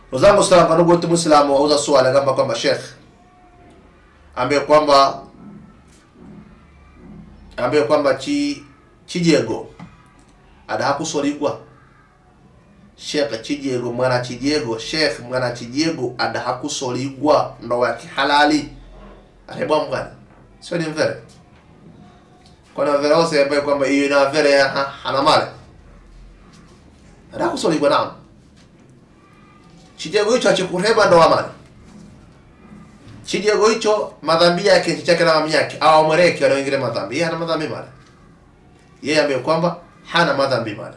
Wazangu Islam kanugu wetu Muislamu wauza swali kama kwamba Sheikh ambaye kwamba ambaye kwamba chi chijego ada hakusoligwa Sheikh chijego mwana chijego Sheikh mwana chijego ada hakusoligwa ndoa ya kihalali arebwa mgani sio ni mvere kwa mvere wose ambaye kwamba hiyo ina mvere ha- hana mali ada hakusoligwa naam chijego hicho achikureba ndoa mali chijego hicho madhambi yake nchi chake na mami yake au amwereke anaoingile madhambi yeye hana madhambi mali yeye ambaye kwamba hana madhambi mali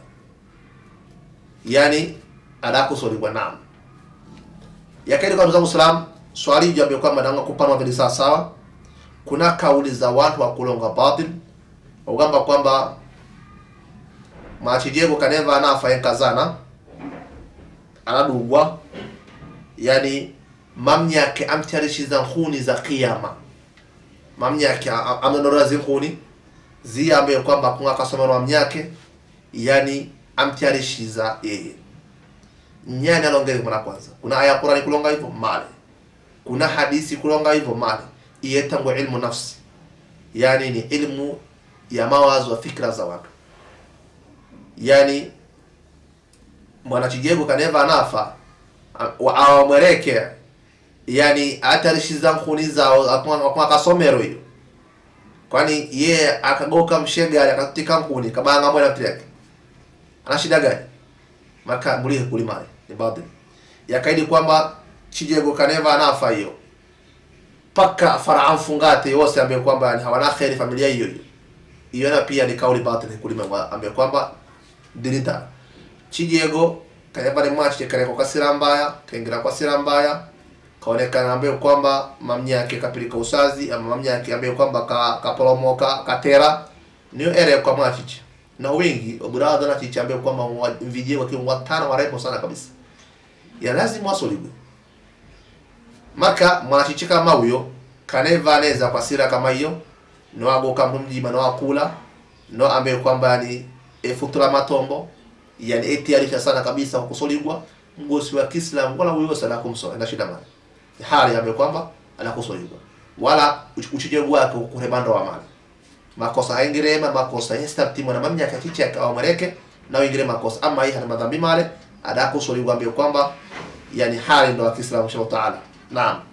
yani adakusoligwa naam yakaidi kwa ndugu zangu Islam swali hili ambaye kwamba nanga kupanwa vile sawa sawa kuna kauli za watu wa kulonga batil ugamba kwamba machijego kaneva anafa yenkazana anadugwa yani mamnyake amtarishiza nkuni za kiyama mamnyake amenora zinkuni zi ambaye kwamba kunga kasomero mamnyake yani amtarishiza yeye nyani alongere mara kwanza kuna aya ya Qur'ani kulonga hivyo male kuna hadisi kulonga hivyo male iyetangu ilmu nafsi yani ni ilmu ya mawazo wa fikra za watu yani mwanachijego kaneva anafa awamwereke yani atarishiza nkuni zao akwa kasomero hiyo kwani ye akagoka mshegari akatika nkuni kabanga mwana mtu yake ana shida gani maka mulihe kulimale ni baadhi yakaidi kwamba chijego kaneva anafa hiyo paka faraan fungate yose ambaye kwamba ni hawana kheri familia hiyo hiyo hiyo na pia ni kauli batili kulima ambaye kwamba dinita chijego kaneva ni mwachi kare kwa kasira mbaya kaingira kwa sira mbaya kaonekana ambaye kwamba mamnya yake kapilika usazi ama mamnya yake ambaye kwamba ka, kaporomoka katera niyo ere kwa mwachichi na wengi obradha na chichi ambaye kwamba wa- vijie wakiwa watano warepo sana kabisa ya lazima wasoligwe maka mwanachichi kama huyo kaneva aneza kwa sira kama hiyo no agoka mjima no akula no ambaye kwamba ni efutura matombo yani etiarisha sana kabisa kwa kusoligwa mgosi wa Kiislamu wala huyo sana kumsola na shida mali hali ambaye kwamba anakusoligwa wala uchijegu wake kurebanda wa mali makosa haingirema makosa yestabtimwa na mamnya kachichi akawamareke na wengine makosa ama hii hana madhambi male adakusoligwa ambaye kwamba yani hali ndo wa Kiislamu inshallah taala naam